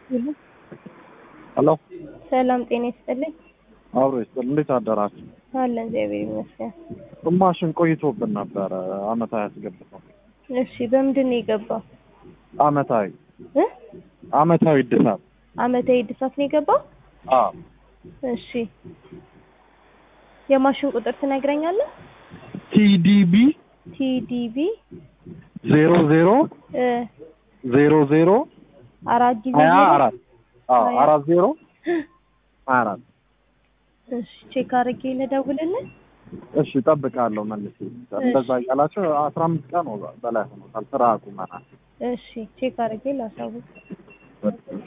ሄሎ ሰላም ጤና ይስጥልኝ። አብሮ ይስጥል። እንዴት አደራችሁ? አለን እግዚአብሔር ይመስገን። ግማሽን ቆይቶብን ነበረ አመታዊ ያስገብተው እሺ በምንድን ነው የገባው? አመታዊ እ አመታዊ እድሳት አመታዊ እድሳት ነው የገባው? አዎ እሺ የማሽን ቁጥር ትነግረኛለህ? ቲዲቢ ቲዲቢ ዜሮ ዜሮ እ ዜሮ ዜሮ አራት ጊዜ ሀያ ዜሮ? አራት አዎ ሀያ አራት ዜሮ ሀያ አራት እሺ ቼክ አድርጌ ልደውልልህ? እሺ እጠብቃለሁ መልስ እንደዛ እያላቸው አስራ አምስት ቀን በላይ ሆኖታል ስራ አቁመናል እሺ ቼክ አድርጌ ላሳውቅ።